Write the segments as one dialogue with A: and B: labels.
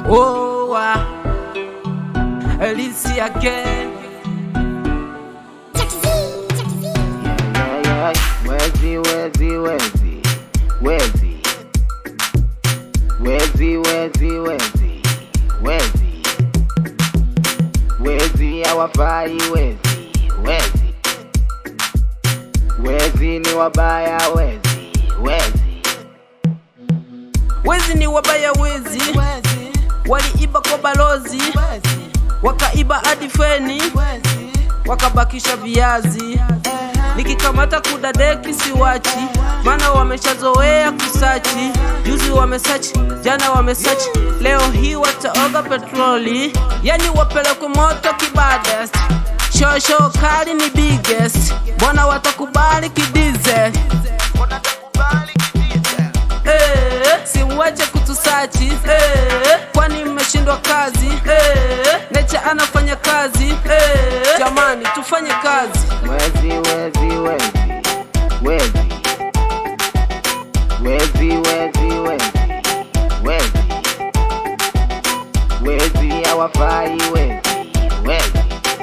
A: Oh, ah. Elisi again.
B: Yeah, yeah. Wezi, wezi, wezi, wezi, wezi, wezi, wezi, wezi, wezi hawafai wezi, wezi, wezi ni wabaya wezi, wezi,
A: Wezi ni wabaya wezi, waliiba kwa balozi, wakaiba hadi feni, wakabakisha viazi. Nikikamata kudadeki siwachi, maana wameshazoea kusachi. Juzi wamesachi, jana wamesachi, leo hii wataoga petroli, yani wapelekwe moto kibades. Shosho kali ni biggest, mbona watakubali kidize? Eh, simwache kutusachi eh, kwani mmeshindwa kazi eh, Necha anafanya kazi eh, jamani tufanye kazi
B: wezi, wezi, wezi, wezi, wezi, wezi, wezi, wezi, wezi hawafai wezi, wezi,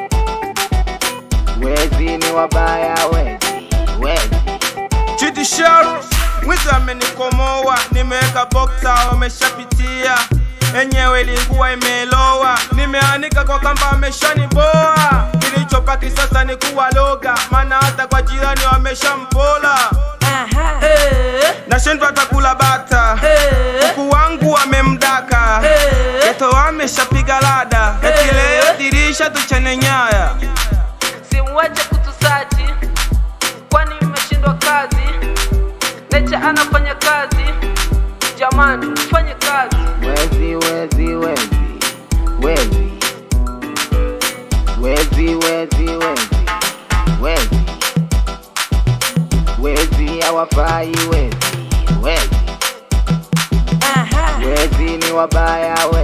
B: wezi ni wabaya wezi, wezi.
C: Chidi Sharu mwizi amenikomoa, nimeweka boksa wameshapitia, enyewe ilikuwa imelowa, nimeanika kwa kamba wameshaniboa, kilichopaki sasa ni kuwa loga, maana hata kwa jirani wameshampola,
A: eh,
C: nashindwa takula bata
A: eh,
C: kuku wangu wamemdaka,
A: eh.
C: geto wameshapiga lada, eti leo dirisha tuchane nyaya
A: simwache kutusachi kwani mmeshindwa kazi Necha anafanya kazi jamani tufanye kazi
B: Wezi, wezi, wezi, wezi, wezi, wezi, wezi, wezi, wezi hawafai wezi, wezi, wezi ni wabaya